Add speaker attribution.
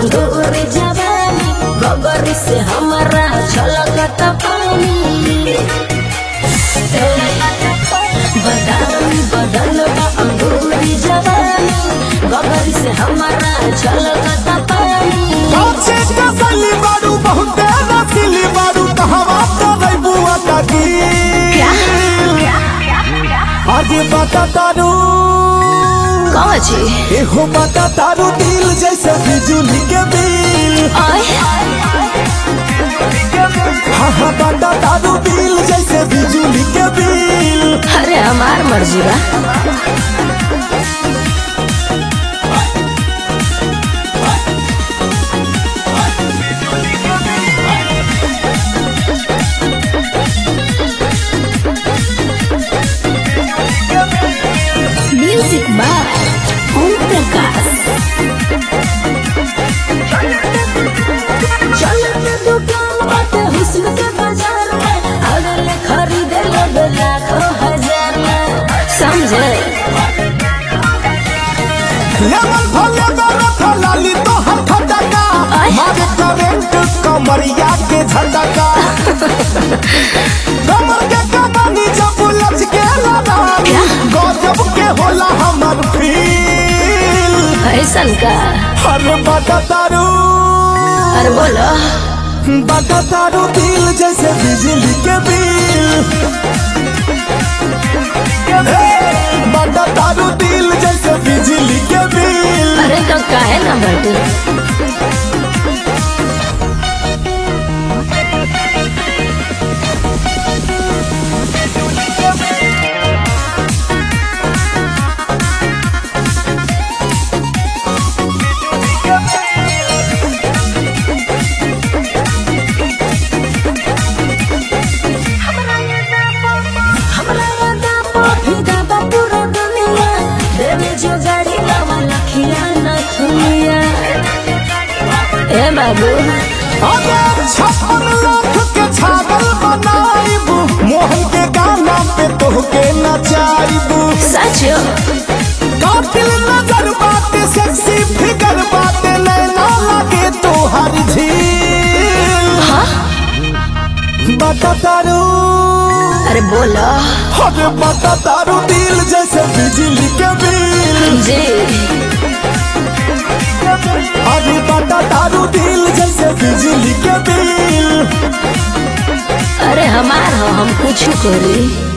Speaker 1: अंगूर जवानी गोबर से हमारा छलकत पानी ए, बदाम बदल बा अंगूर जवानी गोबर से हमारा छलकत पानी
Speaker 2: काचे कसली बारू बहुते रसीली बारू कहवा करे बुआ ताकी आज बता तारू
Speaker 1: कहाँ छी
Speaker 2: एहो बता तारू दिल जैसे बिजली के बिल
Speaker 1: आय
Speaker 2: हाँ हाँ बता तारू दिल जैसे बिजली के बिल
Speaker 1: अरे हमार मर्जी बा म्यूजिक बाय ओम प्रकाश चलत दुकान बाटे हुस्न के बाजार में अगल खरीदे लोग लाखों हजार में समझे
Speaker 2: लेवल भले बरथ लाली तो हर खटका
Speaker 1: आय।
Speaker 2: मारे करंट कमरिया के झटका कमर के कमानी जब लच के लड़ानी
Speaker 1: क्या?
Speaker 2: गजब के होला हमर फील
Speaker 1: ऐसन का
Speaker 2: हर बता तारू
Speaker 1: अरे बोलो
Speaker 2: बता तारू दिल जैसे बिजली के बिल बता तारू दिल जैसे बिजली के बिल
Speaker 1: अरे तो काहे ना बटे हमरा वादा पहुंचा बा पूरा दुनिया देवे जो गाड़ी लावा लखिया ना थुनिया ए बाबू
Speaker 2: अगर छप्पन लाख के छागल बनाइबू मोहन के गाना पे तोहके नचाइबू
Speaker 1: सच
Speaker 2: कातिल नजर बाटे सेक्सी फिगर बाटे नैना लगे तोहर झील
Speaker 1: हाँ
Speaker 2: बता तारू
Speaker 1: अरे बोलो
Speaker 2: अरे बता तारू दिल जैसे बिजली के बिल
Speaker 1: जी
Speaker 2: अरे बता तारू दिल जैसे बिजली के बिल
Speaker 1: अरे हमार हो हम कुछ करी